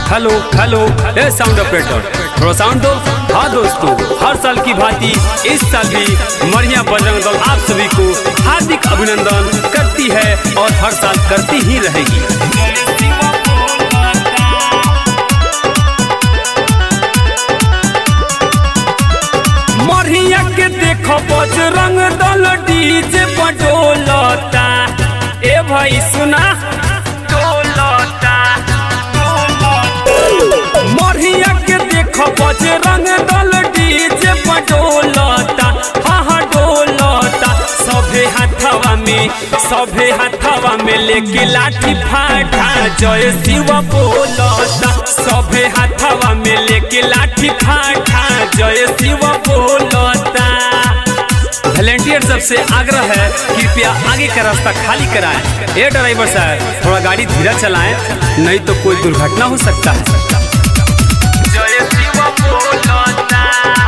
hello hello ए sound operator थोड़ा sound दो हाँ दोस्तों हर साल की भांति इस साल भी मरिया बजरंग दल आप सभी को हार्दिक अभिनंदन करती है और हर साल करती ही रहेगी मरिया के देखो बजरंग दल डीजे बडोलता ए भाई सुना डोलता मरिया के देखो बजरंग दल डीजे बडोलता हाँ हाँ डोलता सभे हाथवा में सभे हाथवा में लेके लाठी फाटा जय शिव बोलता सभे हाथवा में लेके लाठी फाटा जय शिव बोलता वॉलेंटियर सबसे आग्रह है कृपया आगे का रास्ता खाली कराएं ए ड्राइवर साहब थोड़ा गाड़ी धीरा चलाएं नहीं तो कोई दुर्घटना हो सकता है जय शिव बोलता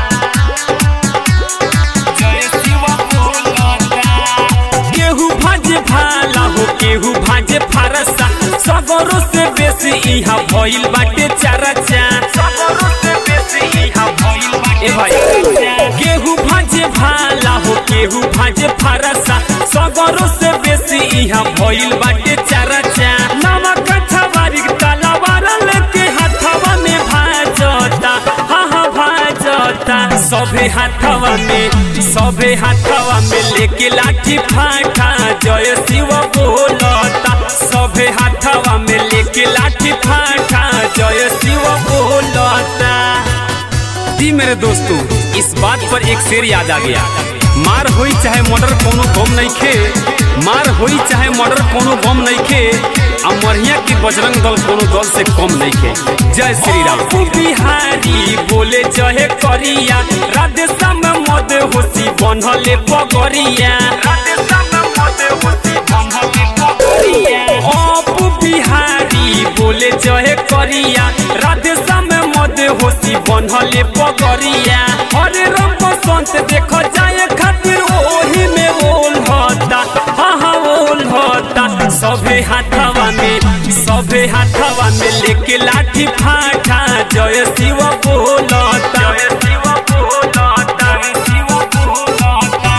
जय शिव बोलता केहू भाजे भाला हो केहू भाजे फारसा सगरो से बेसी इहा भइल बाटे चरचा सगरो से बेसी इहा भइल बाटे ए भाई केहू भाजे भाला हो केहू भाजे फारसा सगरो से बेसी इहा भइल बाटे चरचा नमक छवारी तलवार लेके हाथवा में भाजता हाँ हाँ भाजता सभे हाथवा में सभे हाथवा में लेके लाठी फाटा जय शिव बोलता सभे हाथवा में लेके लाठी फाटा जय शिव बोलता जी मेरे दोस्तों इस बात पर एक शेर याद आ गया मार होई चाहे मर्डर कोनो गम नहीं खे मार होई चाहे मर्डर कोनो गम नहीं खे आ मरिया की बजरंग दल कोनो दल से कम नहीं खे जय श्री राम बिहारी बोले जहे करिया राधे श्याम मद होसी बनहले पगरिया राधे श्याम मद होसी बनहले पगरिया अप बिहारी बोले जहे करिया राधे श्याम मद होसी बनहले पगरिया हरे राम बसंत देखो जाए खातिर ओही में ओल होता हाँ हाँ ओल होता सभे हाथवा में सभे हाथवा में लेके लाठी फाटा जय शिव बोलता जय शिव बोलता जय शिव बोलता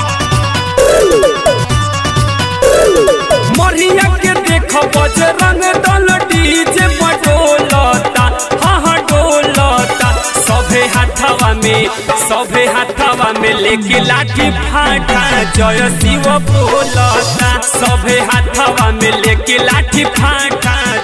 मरिया के देखो बजरंग दल डीजे बडोलता हाँ हाँ डोलता सभे हाथवा में सभे हाथवा में लेके लाठी फाटा जय शिव बोलता सभे हाथवा में लेके लाठी फाटा